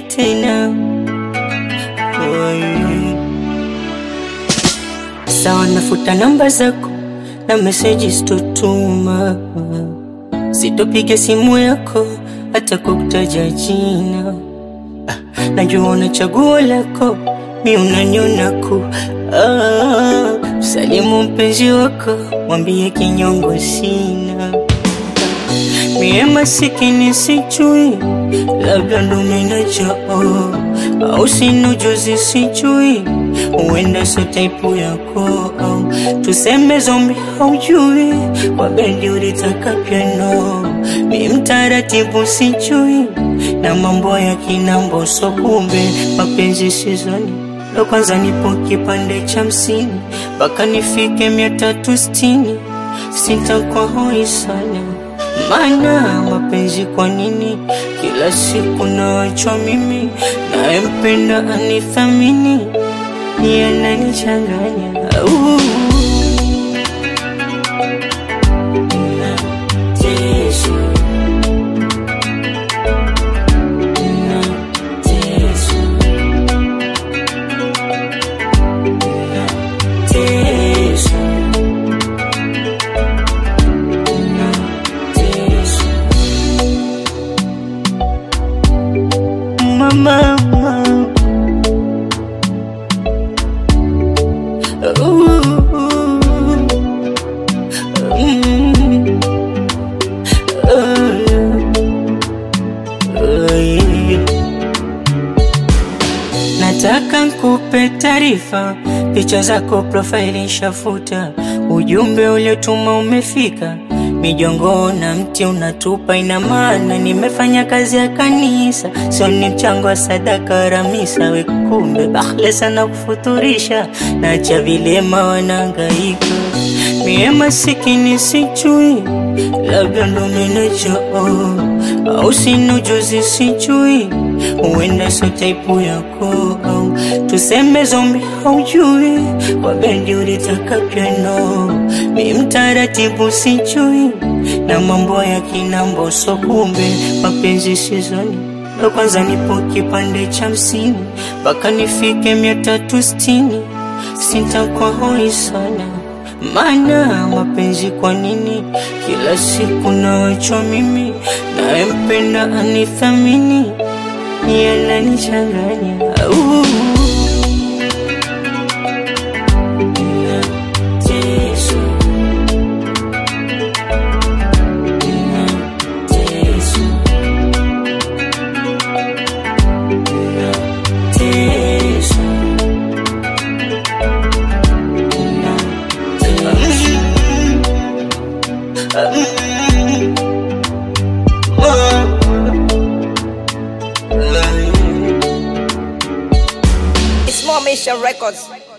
nini tena? Oi. Sawa, nafuta namba zako na meseji sitotuma, sitopiga simu yako hata kukutaja jina. Ah, najua una chaguo lako, mi unaniona ku ah, msalimu mpenzi wako, mwambie kinyongo sina mie masikini sijui, labda ndo minachao au sina ujuzi sijui, huenda so taipu yako au tuseme zombi haujui, kwa bendi ulitaka piano, mi mtaratibu sijui, na mambo ya kinambo so kumbe mapenzi sizoni ndo kwanza nipo kipande cha msini mpaka nifike mia tatu sitini sitakuwa hoi sana maana mapenzi kwa nini kila siku naachwa mimi nayempenda anithamini yananichanganya uh. Nateswa. Nateswa. Nateswa. Nateswa. Mama, mama. Nataka nkupe taarifa, picha zako profile shafuta, ujumbe uliotuma umefika, mijongo na mti unatupa, ina maana nimefanya kazi ya kanisa, sio ni mchango wa sadaka ramisa. We kumbe bahle sana kufuturisha, nacha vilema wanangaika, mie masikini sijui, labda ndo minachao au sina ujuzi sijui, huenda so taipu yako au tuseme zombi haujui, kwa bendi ulitaka piano, mi mtaratibu sijui, na mambo ya kinambo so kumbe mapenzi sizoni ndo kwanza nipo kipande cha msini mpaka nifike mia tatu sitini sitakuwa hoi sana maana mapenzi kwa nini kila siku naachwa mimi nayempenda anithamini yananichanganya uh. Nateswa. Nateswa. Nateswa. It's more Mission Records.